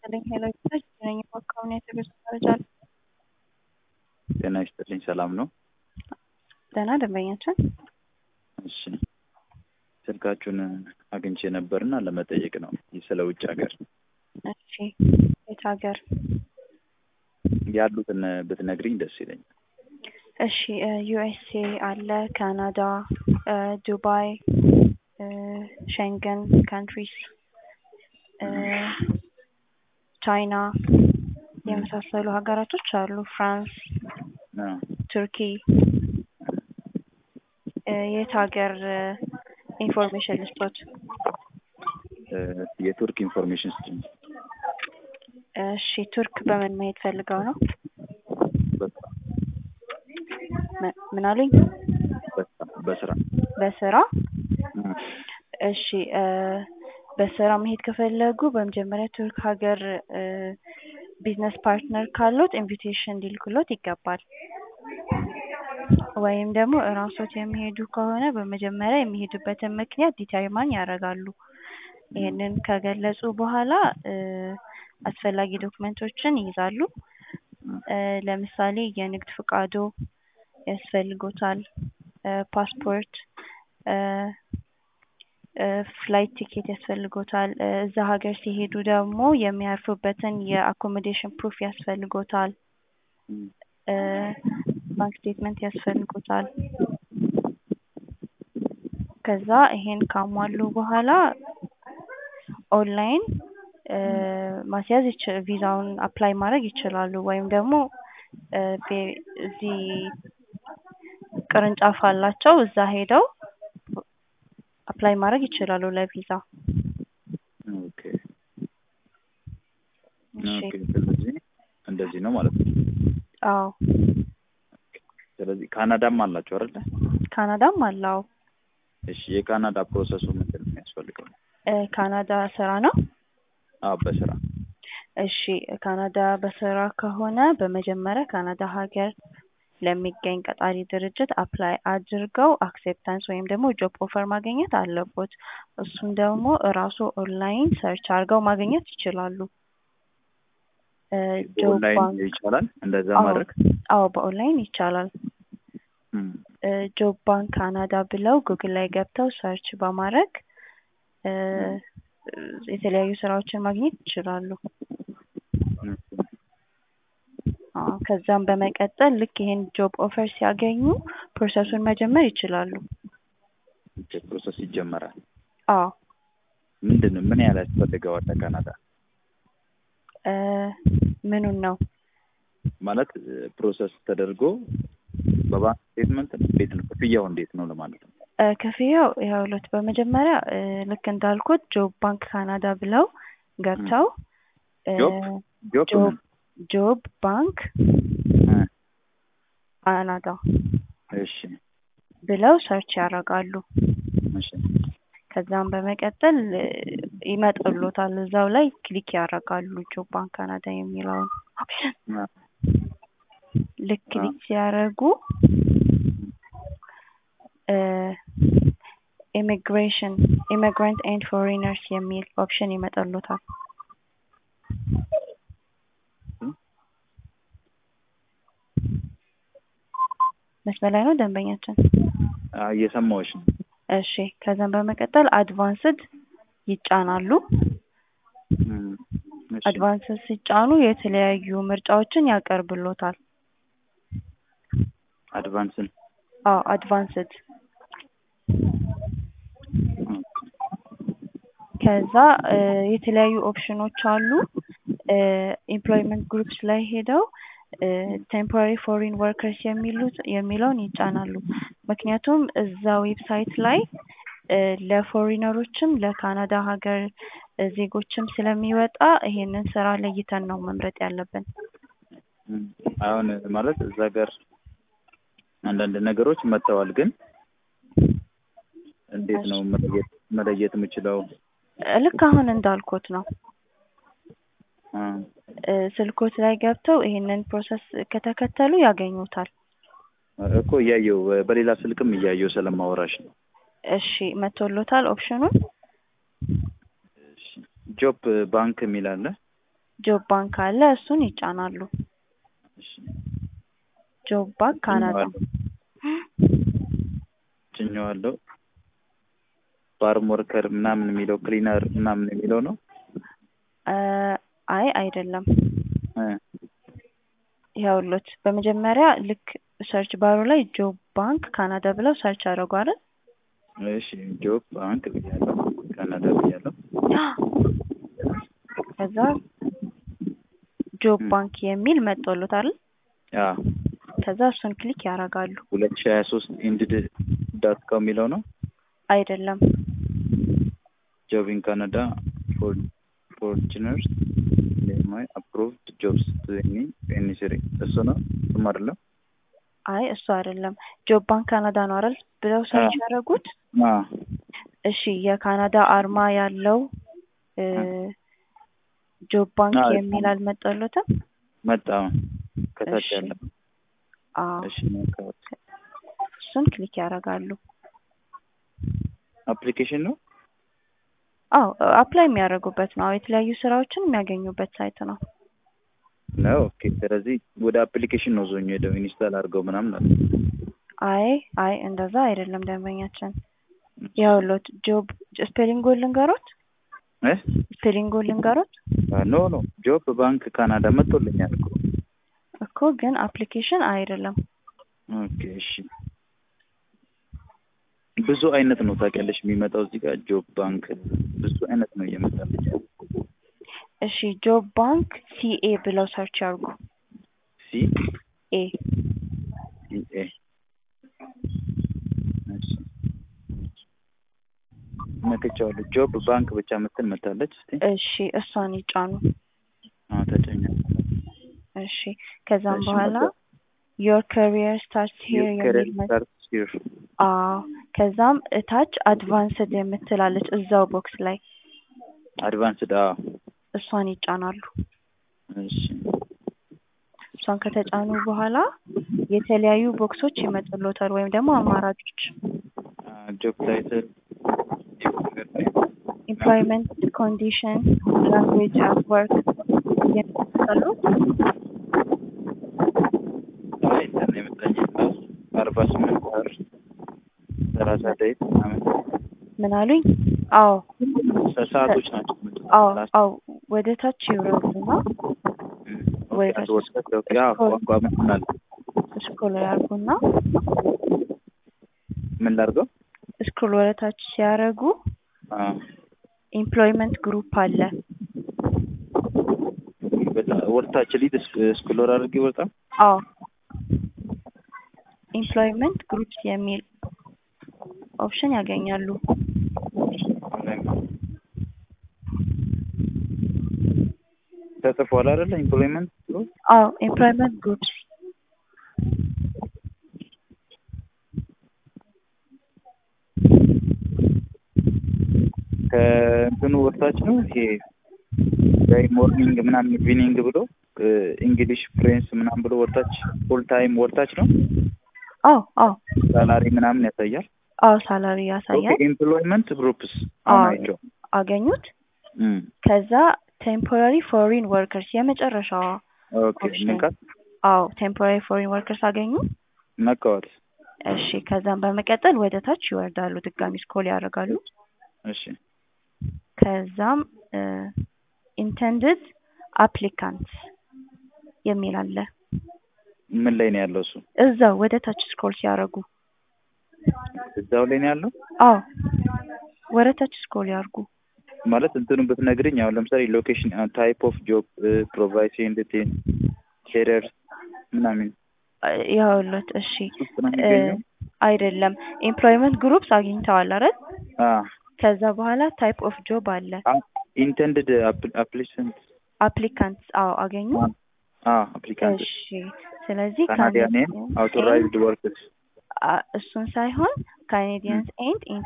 ይስጥልኝ ሄሎ ይባላል ነኝ በአካባቢ የተገዙ መረጃ አለ። ጤና ይስጥልኝ ሰላም ነው? ደህና ደንበኛችን እሺ ስልካችሁን አግኝቼ ነበርና ለመጠየቅ ነው ስለ ውጭ ሀገር እሺ የት ሀገር ያሉትን ብትነግሪኝ ደስ ይለኛል። እሺ ዩኤስኤ አለ ካናዳ ዱባይ ሸንገን ካንትሪስ ቻይና የመሳሰሉ ሀገራቶች አሉ ፍራንስ አዎ። ቱርኪ የት ሀገር ኢንፎርሜሽን ልስጦት እ የቱርክ ኢንፎርሜሽን ስጭኝ። እሺ ቱርክ በምን መሄድ ፈልገው ነው በስራ ም- ምን አሉኝ በስራ በስራ በስራ እ እሺ እ በስራ መሄድ ከፈለጉ በመጀመሪያ ቱርክ ሀገር እ ቢዝነስ ፓርትነር ካሉት ኢንቪቴሽን ሊልኩሎት ይገባል። ወይም ደግሞ እራሶት የሚሄዱ ከሆነ በመጀመሪያ የሚሄዱበትን ምክንያት ዲተርማን ያደርጋሉ። ይህንን ከገለጹ በኋላ እ አስፈላጊ ዶክመንቶችን ይይዛሉ። እ ለምሳሌ የንግድ ፍቃዶ ያስፈልጎታል፣ እ ፓስፖርት እ እ ፍላይት ቲኬት ያስፈልጎታል። እ እዛ ሀገር ሲሄዱ ደግሞ የሚያርፉበትን የአኮሞዴሽን ፕሩፍ ያስፈልጎታል። እ ባንክ ስቴትመንት ያስፈልጎታል። ከዛ ይሄን ካሟሉ በኋላ ኦንላይን እ ማስያዝ ይች- ቪዛውን አፕላይ ማድረግ ይችላሉ። ወይም ደግሞ እ ቤ- እዚህ ቅርንጫፍ አላቸው እዛ ሄደው አፕላይ ማድረግ ይችላሉ ለቪዛ። ኦኬ እሺ ኦኬ። ስለዚህ እንደዚህ ነው ማለት ነው። አዎ ስለዚህ ካናዳም አላቸው አይደለ? ካናዳም አለው። እሺ የካናዳ ፕሮሰሱ ምንድን ነው የሚያስፈልገው? እ ካናዳ ስራ ነው። አዎ በስራ እሺ ካናዳ በስራ ከሆነ በመጀመሪያ ካናዳ ሀገር ለሚገኝ ቀጣሪ ድርጅት አፕላይ አድርገው አክሴፕታንስ ወይም ደግሞ ጆብ ኦፈር ማግኘት አለቦት። እሱን ደግሞ እራሱ ኦንላይን ሰርች አድርገው ማግኘት ይችላሉ። እ ጆብ በኦንላይን ባንክ ይቻላል እንደዛ አዎ ማድረግ? አዎ በኦንላይን ይቻላል። እም፣ እ ጆብ ባንክ ካናዳ ብለው ጉግል ላይ ገብተው ሰርች በማድረግ እ የተለያዩ ስራዎችን ማግኘት ይችላሉ። እም፣ አዎ ከዛም በመቀጠል ልክ ይሄን ጆብ ኦፈር ሲያገኙ ፕሮሰሱን መጀመር ይችላሉ። ኦኬ፣ ፕሮሰስ ይጀመራል። አዎ ምንድን ነው ምን ያህል ያስፈልገዋል ለካናዳ? እ ምኑን ነው ማለት ፕሮሰስ ተደርጎ በባንክ ስቴትመንት ነው እንዴት ነው ክፍያው እንዴት ነው ለማለት ነው? እ ክፍያው ይኸውልዎት በመጀመሪያ እ ልክ እንዳልኩት ጆብ ባንክ ካናዳ ብለው ገብተው እ ጆብ ጆብ ጆብ ምን? ጆብ ባንክ እ፣ ካናዳ እሺ ብለው ሰርች ያደርጋሉ። እሺ ከዛም በመቀጠል እ ይመጣልዎታል እዛው ላይ ክሊክ ያደርጋሉ ጆብ ባንክ ካናዳ የሚለውን ኦፕሽን አ፣ ልክ አ፣ ክሊክ ሲያደርጉ እ ኢሚግሬሽን ኢሚግራንት ኤንድ ፎሬነርስ የሚል ኦፕሽን ይመጣልዎታል። መስመር ላይ ነው ደንበኛችን? አ፣ እየሰማሁሽ ነው። እሺ ከዛም በመቀጠል አድቫንስድ ይጫናሉ። እም፣ እሺ አድቫንስድ ሲጫኑ የተለያዩ ምርጫዎችን ያቀርብልዎታል። አድቫንስን አዎ አድቫንስድ እም፣ ከዛ እ የተለያዩ ኦፕሽኖች አሉ። እ ኤምፕሎይመንት ግሩፕስ ላይ ሄደው እ ቴምፖራሪ ፎሪን ወርከርስ የሚሉት የሚለውን ይጫናሉ። ምክንያቱም እዛ ዌብሳይት ላይ እ ለፎሪነሮችም ለካናዳ ሀገር እ ዜጎችም ስለሚወጣ ይሄንን ስራ ለይተን ነው መምረጥ ያለብን። እም፣ አሁን ማለት እዛ ጋር አንዳንድ ነገሮች መጥተዋል፣ ግን እንዴት ነው መለየት መለየት የምችለው? እ ልክ አሁን እንዳልኩት ነው። አ፣ እ ስልኮት ላይ ገብተው ይሄንን ፕሮሰስ ከተከተሉ ያገኙታል። እኮ እያየው በሌላ ስልክም እያየው ስለማወራሽ ነው። እሺ መቶሎታል ኦፕሽኑን? ጆብ ባንክ የሚል አለ። ጆብ ባንክ አለ እሱን ይጫናሉ። እሺ ጆብ ባንክ ካናዳ ጭኜዋለሁ። ፋርም ወርከር ምናምን የሚለው ክሊነር ምናምን የሚለው ነው። እ አይ አይደለም። እ ይኸውልዎት በመጀመሪያ ልክ ሰርች ባሩ ላይ ጆብ ባንክ ካናዳ ብለው ሰርች አደረጉ አይደል? እሺ ጆብ ባንክ ብያለሁ፣ ካናዳ ብያለሁ። ከዛ ጆብ ባንክ የሚል መጥቶሎት አይደል? ያ ከዛ እሱን ክሊክ ያደርጋሉ። ሁለት ሺህ ሀያ ሶስት ኢንድድ ዳት ኮም የሚለው ነው። አይደለም ጆብ ኢን ካናዳ ፎር ፎርጅነርስ ማይ አፕሮቭድ ጆብስ ፔኒስሪ እሱ ነው። እሱም አይደለም። አይ እሱ አይደለም። ጆብ ባንክ ካናዳ ነው አይደል ብለው ሰርች አዎ። ያደረጉት። አ እሺ የካናዳ አርማ ያለው እ ጆብ ባንክ አዎ፣ የሚል አልመጣሎትም? መጣ ከታች እሺ። ያለ አዎ እሺ ነካሁት። እሱን ክሊክ ያደርጋሉ። አፕሊኬሽን ነው። አዎ አፕላይ የሚያደርጉበት ነው። አዎ የተለያዩ ስራዎችን የሚያገኙበት ሳይት ነው። ነው ኦኬ። ስለዚህ ወደ አፕሊኬሽን ነው ዞኝ ሄደው ኢንስታል አድርገው ምናምን አለ። አይ አይ እንደዛ አይደለም ደንበኛችን። ይኸውልዎት ጆብ ስፔሊንጉን ልንገሮት እ ስፔሊንጉን ልንገሮት ኖ ኖ ጆብ ባንክ ካናዳ መጥቶልኛል እኮ። እኮ ግን አፕሊኬሽን አይደለም። ኦኬ እሺ። ብዙ አይነት ነው ታውቂያለሽ የሚመጣው እዚህ ጋር ጆብ ባንክ ብዙ አይነት ነው እየመጣልኝ ያለው። እሺ ጆብ ባንክ ሲኤ ብለው ሰርች ያርጉ። ሲ ኤ ሲ ኤ እሺ ነክቼዋለሁ። ጆብ ባንክ ብቻ ምትል መታለች። እስቲ እሺ እሷን ይጫኑ። አዎ ተጨኛ እሺ ከዛም እሺ፣ በኋላ መጣ። ዮር ካሪየር ስታርትስ ሂር የሚል መ- ስታርት ሂር አዎ ከዛም እታች አድቫንስድ የምትላለች እዛው ቦክስ ላይ አድቫንስድ አዎ እሷን ይጫናሉ። እሺ እሷን ከተጫኑ በኋላ የተለያዩ ቦክሶች ይመጡሎታል ወይም ደግሞ አማራጮች ጆብ ታይትል ኢምፕሎይመንት ኮንዲሽን ላንጉዌጅ አት ወርክ የሚመጣሉት አይ እንትን የመጣኝ ራሱ አርባ ስምንት ወር ሰላሳ ደቂቃ ምናምን ምን አሉኝ? አዎ ሰ- ሰዓቶች ናቸው የመጡት። አዎ ሰላሳ አዎ ወደ ታች ይውረዱና እም፣ ወይ ኦኬ፣ አስወጣት። ኦኬ፣ አዎ፣ ቋንቋ ምን አለ? ስክሮል ያርጉና ምን ላድርገው? ስክሮል ወደ ታች ሲያደርጉ አዎ፣ ኢምፕሎይመንት ግሩፕ አለ። በጣም ወርታች ሊድ ስክሎር አድርጌ ወጣ። አዎ ኢምፕሎይመንት ግሩፕስ የሚል ኦፕሽን ያገኛሉ። ተጽፏል አይደለ? ኢምፕሎይመንት አዎ ኤምፕሎይመንት ግሩፕስ ከእንትኑ ወርታች ነው ይሄ ዳይ ሞርኒንግ ምናምን ኢቪኒንግ ብሎ እንግሊሽ ፍሬንስ ምናምን ብሎ ወርታች ፉል ታይም ወርታች ነው። አዎ አዎ ሳላሪ ምናምን ያሳያል። አዎ ሳላሪ ያሳያል። ኤምፕሎይመንት ግሩፕስ አሁን አዎ አይቼው አገኙት። እም፣ ከዛ ቴምፖራሪ ፎሪን ወርከርስ የመጨረሻዋ ኦኬ ኦፕሽን ንካት አዎ ቴምፖራሪ ፎሪን ወርከርስ አገኙ። ነካዋት። እሺ ከዛም በመቀጠል ወደ ታች ይወርዳሉ። ድጋሚ ስኮል ያደርጋሉ። እሺ ከዛም ኢንተንድድ አፕሊካንትስ የሚል አለ። ምን ላይ ነው ያለው እሱ? እዛው ወደ ታች ስክሮል ሲያደርጉ እዛው ላይ ነው ያለው አዎ ወደ ታች ስክሮል ያርጉ። ማለት እንትኑን ብትነግርኝ አሁን ለምሳሌ ሎኬሽን ታይፕ ኦፍ ጆብ ፕሮቫይሲንግ ቴን ኬሪየር ምናምን ይኸውልዎት እሺ ውስጥ ነው የሚገኘው። አይደለም ኤምፕሎይመንት ግሩፕስ አግኝተዋል አይደል? አ ከዛ በኋላ ታይፕ ኦፍ ጆብ አለ። ኢንተንድድ አፕሊካንት አፕሊካንትስ አዎ አገኙ። አ አፕሊካንት እሺ ስለዚህ ካናዲያን ካኔዲያንስ አውቶራይዝድ ወርክስ አ- እሱን ሳይሆን ካኔዲያንስ ኤንድ